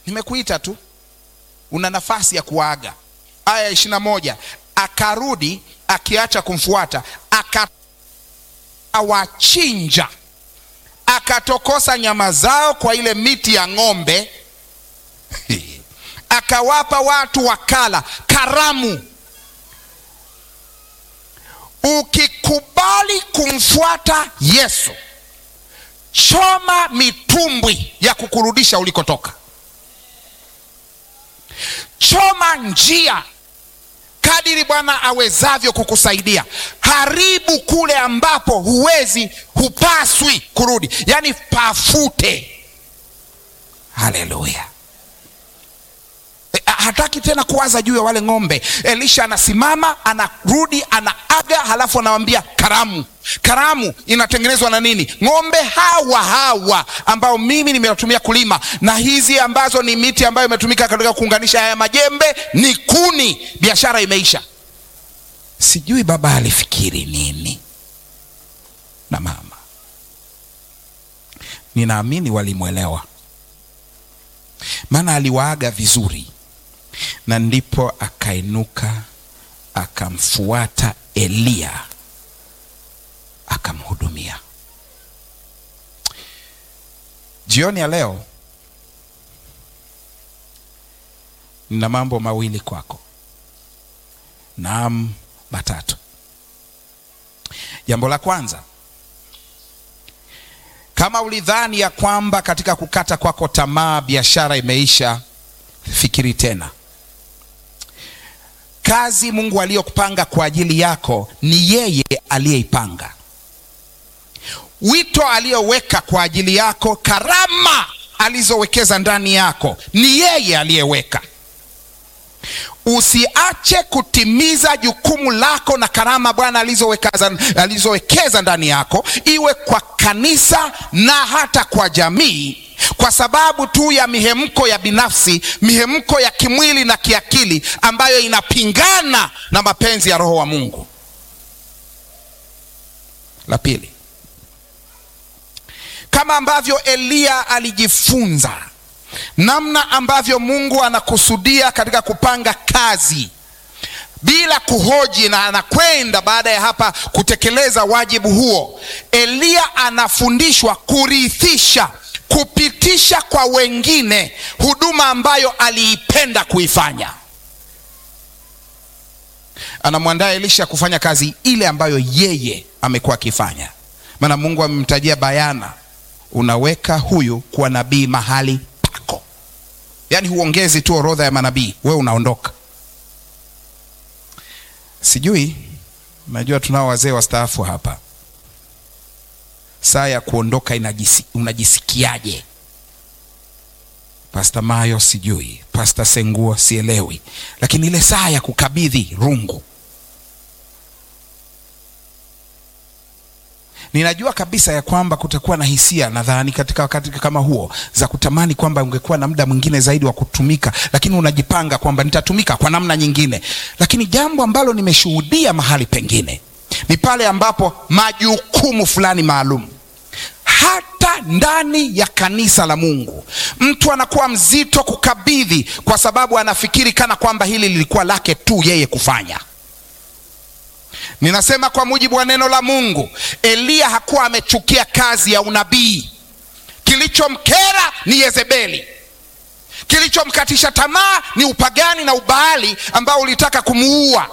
nimekuita tu, una nafasi ya kuaga. Aya ya ishirini na moja akarudi akiacha kumfuata, akawachinja, akatokosa nyama zao kwa ile miti ya ng'ombe akawapa watu wakala. Karamu. Ukikubali kumfuata Yesu, choma mitumbwi ya kukurudisha ulikotoka, choma njia kadiri Bwana awezavyo kukusaidia. Haribu kule ambapo huwezi, hupaswi kurudi, yaani pafute. Haleluya! hataki tena kuwaza juu ya wale ng'ombe. Elisha anasimama anarudi, anaaga, halafu anawambia karamu. Karamu inatengenezwa na nini? Ng'ombe hawa hawa ambao mimi nimewatumia kulima, na hizi ambazo ni miti ambayo imetumika katika kuunganisha haya majembe ni kuni. Biashara imeisha. Sijui baba alifikiri nini na mama, ninaamini walimwelewa, maana aliwaaga vizuri na ndipo akainuka akamfuata Eliya akamhudumia. Jioni ya leo nina mambo mawili kwako, naam, matatu. Jambo la kwanza, kama ulidhani ya kwamba katika kukata kwako tamaa biashara imeisha, fikiri tena. Kazi Mungu aliyokupanga kwa ajili yako ni yeye aliyeipanga. Wito aliyoweka kwa ajili yako, karama alizowekeza ndani yako ni yeye aliyeweka. Usiache kutimiza jukumu lako na karama Bwana alizowekeza alizowekeza ndani yako, iwe kwa kanisa na hata kwa jamii kwa sababu tu ya mihemko ya binafsi, mihemko ya kimwili na kiakili ambayo inapingana na mapenzi ya Roho wa Mungu. La pili, kama ambavyo Eliya alijifunza namna ambavyo Mungu anakusudia katika kupanga kazi bila kuhoji, na anakwenda baada ya hapa kutekeleza wajibu huo. Eliya anafundishwa kurithisha kupitisha kwa wengine huduma ambayo aliipenda kuifanya. Anamwandaa Elisha kufanya kazi ile ambayo yeye amekuwa akifanya, maana Mungu amemtajia bayana, unaweka huyu kuwa nabii mahali pako. Yaani huongezi tu orodha ya manabii, wewe unaondoka. Sijui, najua tunao wazee wastaafu hapa saa ya kuondoka inajisi, unajisikiaje? Pasta Mayo sijui, Pasta Senguo sielewi, lakini ile saa ya kukabidhi rungu, ninajua kabisa ya kwamba kutakuwa na hisia, nadhani katika wakati kama huo, za kutamani kwamba ungekuwa na muda mwingine zaidi wa kutumika, lakini unajipanga kwamba nitatumika kwa namna nyingine. Lakini jambo ambalo nimeshuhudia mahali pengine ni pale ambapo majukumu fulani maalum hata ndani ya kanisa la Mungu mtu anakuwa mzito kukabidhi, kwa sababu anafikiri kana kwamba hili lilikuwa lake tu yeye kufanya. Ninasema kwa mujibu wa neno la Mungu, Eliya hakuwa amechukia kazi ya unabii. Kilichomkera ni Yezebeli, kilichomkatisha tamaa ni upagani na ubaali ambao ulitaka kumuua.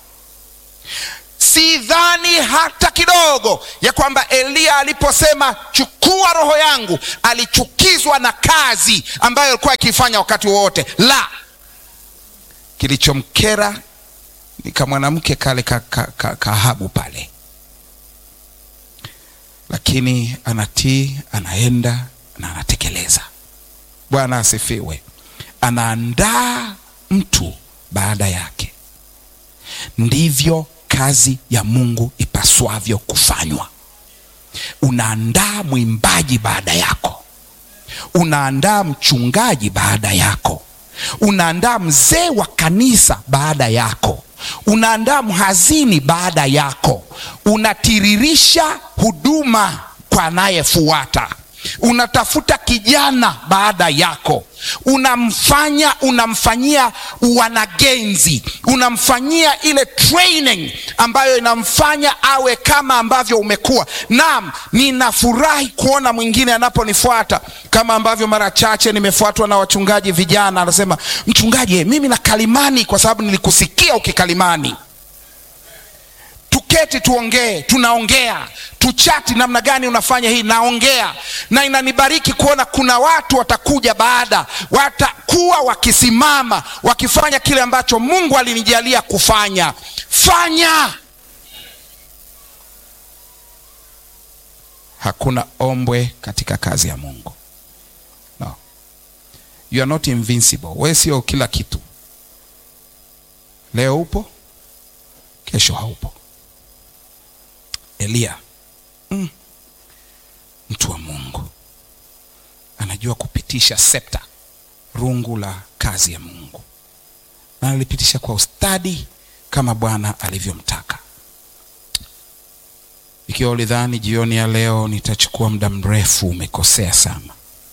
Sidhani hata kidogo ya kwamba Eliya aliposema chukua roho yangu, alichukizwa na kazi ambayo alikuwa akifanya wakati wowote. La, kilichomkera ni kamwanamke kale kahabu ka, ka, ka pale, lakini anatii, anaenda na anatekeleza. Bwana asifiwe. Anaandaa mtu baada yake. Ndivyo kazi ya Mungu ipaswavyo kufanywa. Unaandaa mwimbaji baada yako, unaandaa mchungaji baada yako, unaandaa mzee wa kanisa baada yako, unaandaa mhazini baada yako, unatiririsha huduma kwa anayefuata. unatafuta kijana baada yako, unamfanya unamfanyia wanagenzi, unamfanyia ile training ambayo inamfanya awe kama ambavyo umekuwa. Naam, ninafurahi kuona mwingine anaponifuata kama ambavyo mara chache nimefuatwa na wachungaji vijana, anasema mchungaji, mimi na kalimani kwa sababu nilikusikia ukikalimani tuketi tuongee, tunaongea tuchati, namna gani unafanya hii, naongea na inanibariki kuona kuna watu watakuja baada, watakuwa wakisimama wakifanya kile ambacho Mungu alinijalia kufanya. Fanya. Hakuna ombwe katika kazi ya Mungu. No. You are not invincible. Wewe sio kila kitu. Leo upo, kesho haupo. Eliya mm, mtu wa Mungu anajua kupitisha septa, rungu la kazi ya Mungu, na alipitisha kwa ustadi kama Bwana alivyomtaka. Ikiwa ulidhani jioni ya leo nitachukua muda mrefu, umekosea sana.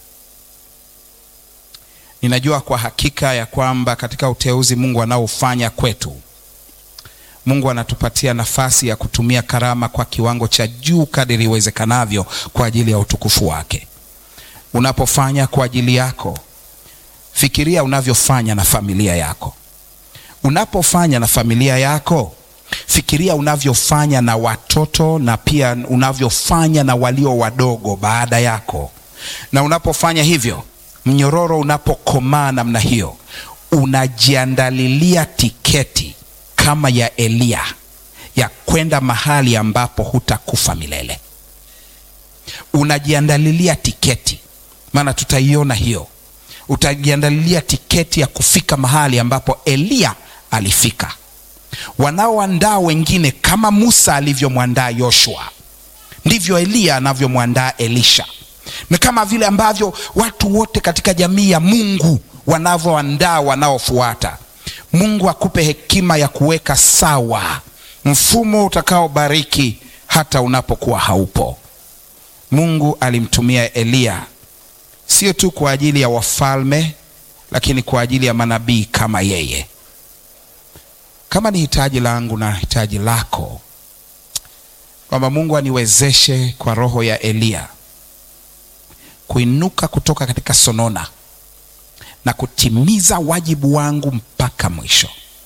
Ninajua kwa hakika ya kwamba katika uteuzi Mungu anaofanya kwetu Mungu anatupatia nafasi ya kutumia karama kwa kiwango cha juu kadiri iwezekanavyo kwa ajili ya utukufu wake. Unapofanya kwa ajili yako, fikiria unavyofanya na familia yako. Unapofanya na familia yako, fikiria unavyofanya na watoto na pia unavyofanya na walio wadogo baada yako. Na unapofanya hivyo, mnyororo unapokomaa namna hiyo, unajiandalilia tiketi kama ya Eliya ya kwenda mahali ambapo hutakufa milele. Unajiandalilia tiketi, maana tutaiona hiyo. Utajiandalilia tiketi ya kufika mahali ambapo Eliya alifika. Wanaoandaa wengine kama Musa alivyomwandaa Yoshua, ndivyo Eliya anavyomwandaa Elisha, na kama vile ambavyo watu wote katika jamii ya Mungu wanavyoandaa wanaofuata. Mungu akupe hekima ya kuweka sawa mfumo utakaobariki hata unapokuwa haupo. Mungu alimtumia Eliya sio tu kwa ajili ya wafalme, lakini kwa ajili ya manabii kama yeye. Kama ni hitaji langu na hitaji lako, kwamba Mungu aniwezeshe kwa roho ya Eliya kuinuka kutoka katika sonona na kutimiza wajibu wangu mpaka mwisho.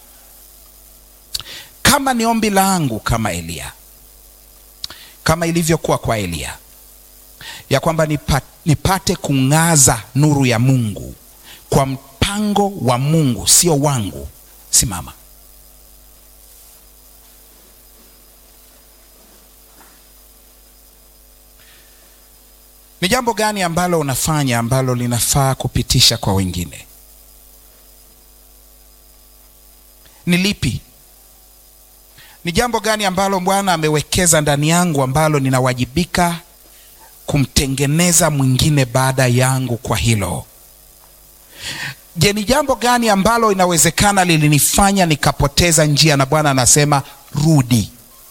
Kama ni ombi langu kama Eliya, kama ilivyokuwa kwa Eliya, ya kwamba nipate, nipate kung'aza nuru ya Mungu kwa mpango wa Mungu, sio wangu. Simama. Ni jambo gani ambalo unafanya ambalo linafaa kupitisha kwa wengine? Ni lipi? Ni jambo gani ambalo Bwana amewekeza ndani yangu ambalo ninawajibika kumtengeneza mwingine baada yangu kwa hilo? Je, ni jambo gani ambalo inawezekana lilinifanya nikapoteza njia na Bwana anasema rudi?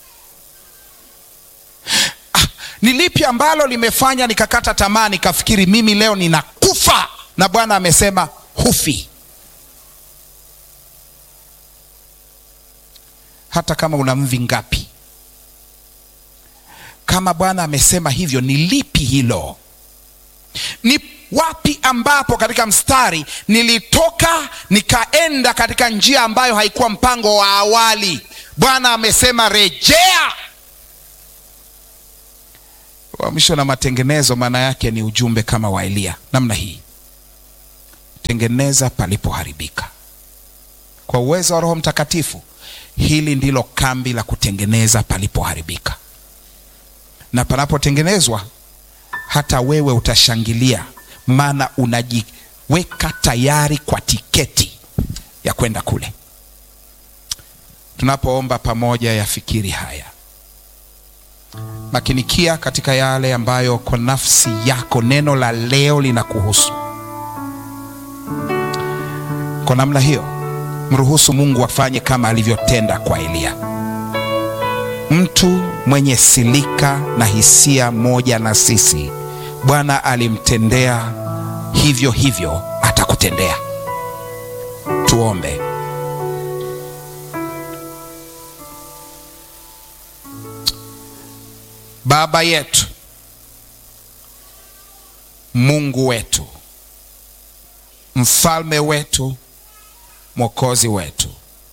Ni lipi ambalo limefanya nikakata tamaa nikafikiri mimi leo ninakufa, na Bwana amesema hufi? Hata kama una mvi ngapi, kama Bwana amesema hivyo, ni lipi hilo? Ni wapi ambapo katika mstari nilitoka nikaenda katika njia ambayo haikuwa mpango wa awali? Bwana amesema rejea. Uhamisho na matengenezo maana yake ni ujumbe kama wa Eliya namna hii, tengeneza palipoharibika kwa uwezo wa Roho Mtakatifu. Hili ndilo kambi la kutengeneza palipoharibika, na panapotengenezwa hata wewe utashangilia, maana unajiweka tayari kwa tiketi ya kwenda kule. Tunapoomba pamoja, yafikiri haya makinikia katika yale ambayo kwa nafsi yako neno la leo linakuhusu. Kwa namna hiyo, mruhusu Mungu afanye kama alivyotenda kwa Eliya, mtu mwenye silika na hisia moja na sisi Bwana alimtendea hivyo hivyo atakutendea. Tuombe. Baba yetu, Mungu wetu, mfalme wetu, mwokozi wetu,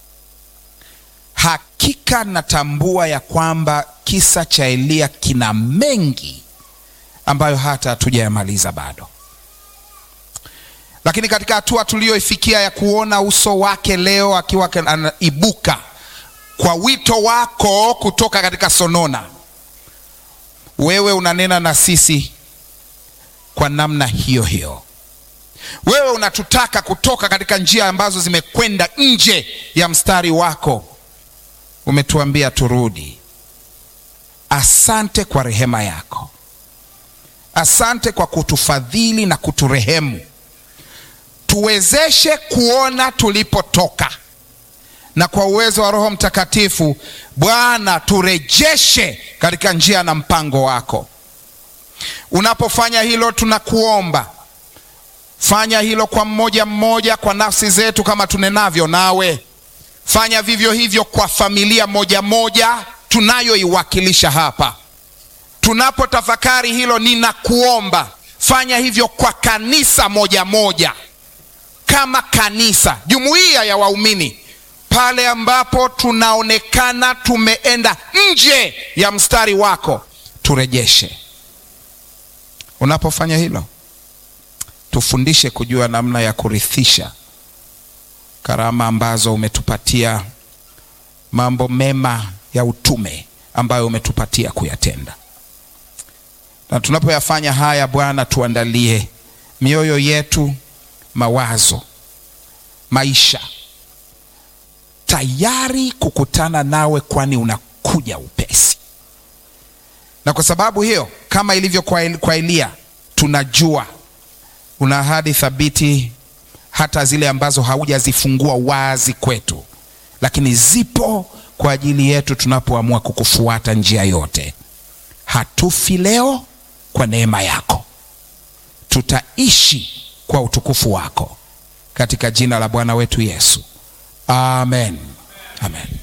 hakika natambua ya kwamba kisa cha Eliya kina mengi ambayo hata hatujayamaliza bado, lakini katika hatua tuliyoifikia ya kuona uso wake leo akiwa anaibuka kwa wito wako kutoka katika sonona, wewe unanena na sisi kwa namna hiyo hiyo. Wewe unatutaka kutoka katika njia ambazo zimekwenda nje ya mstari wako, umetuambia turudi. Asante kwa rehema yako, asante kwa kutufadhili na kuturehemu. Tuwezeshe kuona tulipotoka, na kwa uwezo wa Roho Mtakatifu Bwana, turejeshe katika njia na mpango wako. Unapofanya hilo, tunakuomba fanya hilo kwa mmoja mmoja, kwa nafsi zetu kama tunenavyo nawe. Fanya vivyo hivyo kwa familia moja moja tunayoiwakilisha hapa. Tunapotafakari hilo, ninakuomba fanya hivyo kwa kanisa moja moja, kama kanisa, jumuiya ya waumini, pale ambapo tunaonekana tumeenda nje ya mstari wako, turejeshe. Unapofanya hilo tufundishe kujua namna ya kurithisha karama ambazo umetupatia, mambo mema ya utume ambayo umetupatia kuyatenda. Na tunapoyafanya haya, Bwana, tuandalie mioyo yetu, mawazo, maisha tayari kukutana nawe, kwani unakuja upesi. Na kwa sababu hiyo, kama ilivyo kwa Eliya, tunajua una ahadi thabiti, hata zile ambazo haujazifungua wazi kwetu, lakini zipo kwa ajili yetu tunapoamua kukufuata njia yote. Hatufi leo kwa neema yako, tutaishi kwa utukufu wako, katika jina la Bwana wetu Yesu, amen, amen.